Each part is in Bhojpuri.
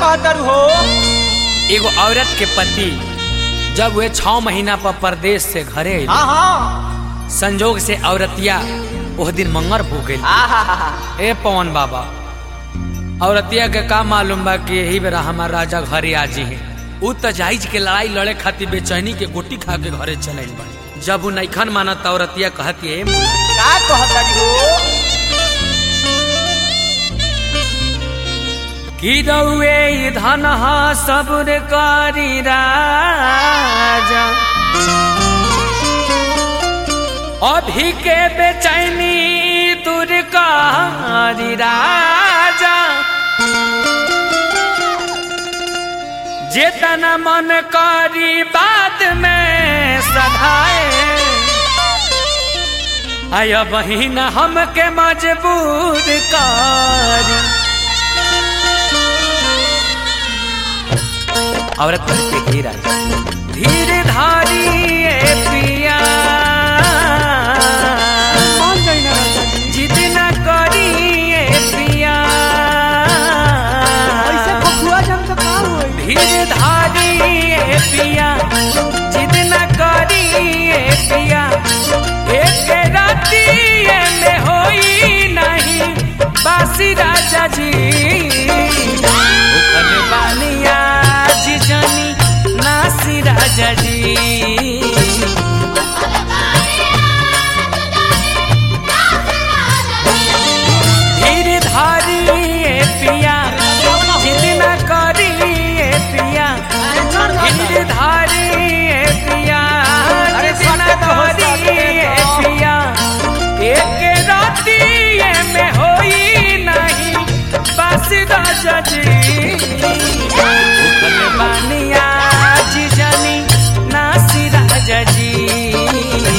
कहतर हो एगो औरत के पति जब वे छह महीना पर परदेश से घरे अइले, हाँ हाँ संजोग से औरतिया ओह दिन मंगर हो गई आहा ए पवन बाबा औरतिया के का मालूम बा कि यही बेरा हमार राजा घरे आजी है उ त जाइज के लड़ाई लड़े खातिर बेचैनी के गोटी खा के घरे चल बा जब उ नैखन मानत औरतिया कहती है का कहतर हो कि रउए धन सबुर करी राजा अभी के बेचैनी दूर करी राजा जेतना मन करी बाद में सधाए आय बहिन हमके मजबूर करी औरत के घेरा धीर धारी ए पिया जिद न करी ए पिया धीर धारी ए पिया जिद न करी ए पिया एक राती में होई नहीं बासी राजा जी उखल बानिया जी जानी नासी राजा जी धीर धारी ए पिया जिद न करी ए पिया धीर धारी ए पिया अरे जिद न सत्य तो हो, करी सत्य ए तो। पिया एक राती में होई नहीं बस राजा जी उखल बानिया जी जानी नासी राजा जी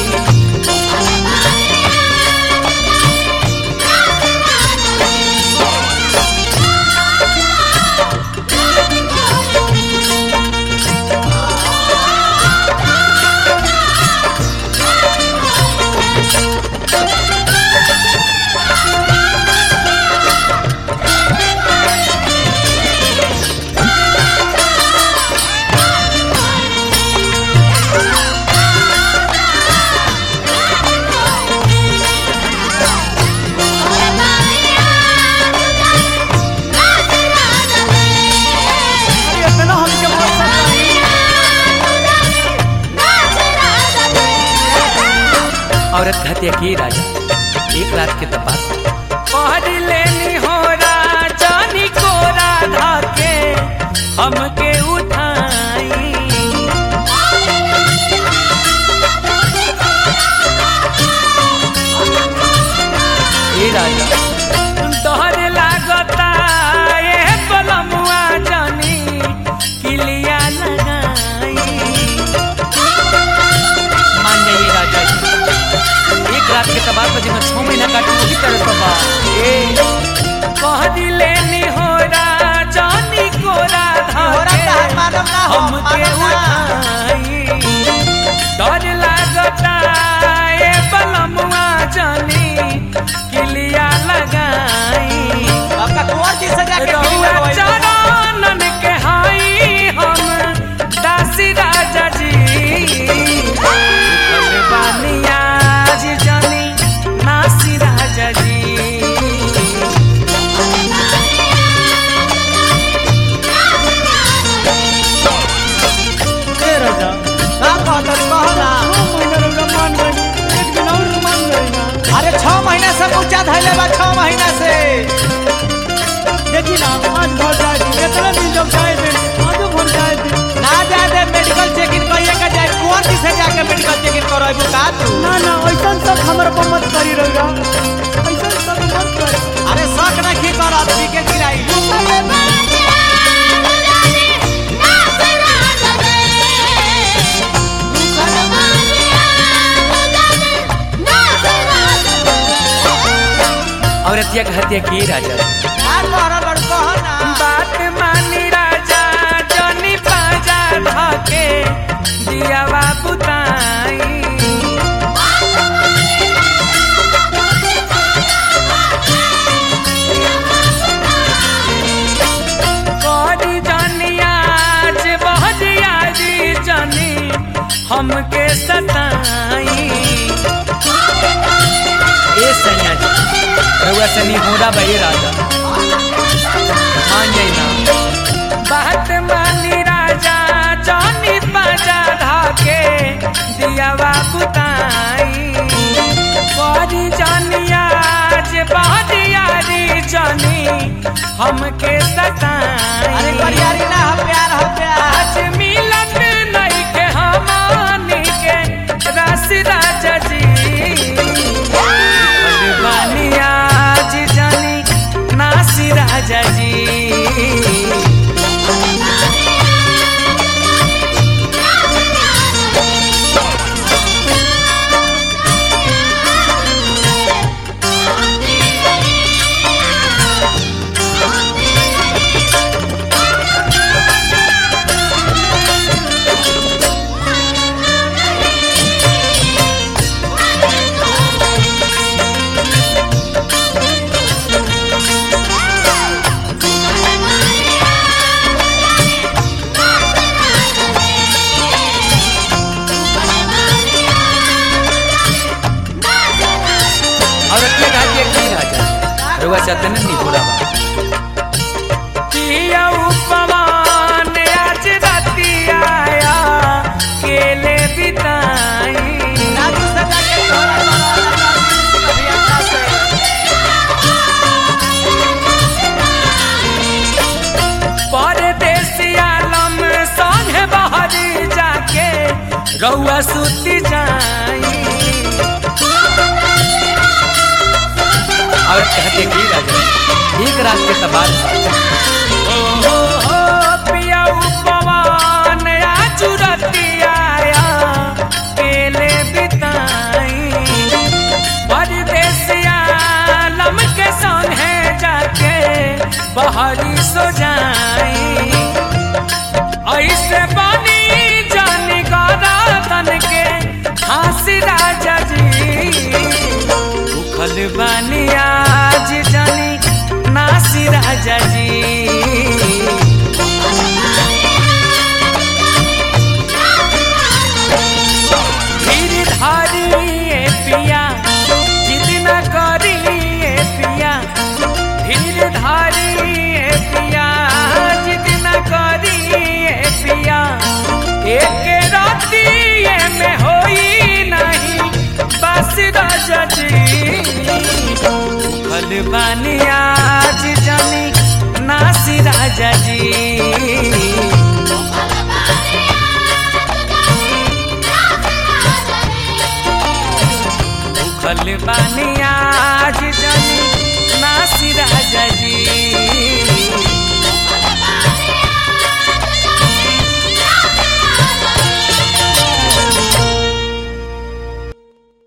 औरत कहती है कि राजा एक रात के तपास पहर लेनी हो राजानी को राधा के हमके उठाई ए राजा तोहर लागता ए पलमुआ जानी किलिया लगाई मान जाइए राजा जी एक रात के तबार पर जिन्हें छह महीना काटू वही तरह तबा ए कह दिले नी हो राजानी को राधा तोहरा के तहार मानव ना हो, हमके मानव ना। उठाई डर लागता ए बलमुआ जानी किलिया लगाई आपका कुंवर जी से जाके रउआ मिल लगवाई। चरणन के हाई हम दासी राजा जी उखल बानिया जी जानी नासी राजा जी का कहतर कहो ना अरे छह महीना से ऊंचा धैले बा छह महीना से ना जाए दे मेडिकल चेकिंग कहिए का जाए कुंवर जी से जाके मेडिकल चेकिंग करवाइबू का तू अरे शक नहीं करत पीके गिराई औरतिया कहती है कि राजा का कहरा बड़ कहो ना बात मानी राजा जनी पाजा धके दिया बाबू ताई करी हमके सताई ए सैया जी रउआ सनी होरा भाई राजा मान जाई ना बात मानी राजा जानी बाजा धाके दिया बुताई बड़ी जानिया जे बहरियारी जानी हमके अरे सताई करियारी ना हम प्यार हम प्यार आज मिलत नहीं के हमानी के रस राजा जी बलवानी आज जानी नासी राजा जी और अपने राज्य की राजा रुआ चाहते ना नहीं पूरा पिया उपमान आज राती आया केले बिताई नाजू से जाके तोहरा कभी अच्छा से परदेसी आलम संगे बहरी जाके रउआ सुती जाई और कहते की राजा एक रात के तबार ओ हो हो पिया उपमान आज राती आया केले बिताई परदेसिया लम के संगे जाके बहरी सो जाई ऐसे बनी जानी गौरतन के हंसी राजा जी उखल बानी आज जानी नासी राजा जी धीर धारी ए पिया जिद न करी ए पिया धीर धारी ए पिया जिद न करी ए पिया एक राती में होई नहीं बस राजा जी फल बानी आज जानी नासी राजा जी फल बानी आज जानी नासी राजा जी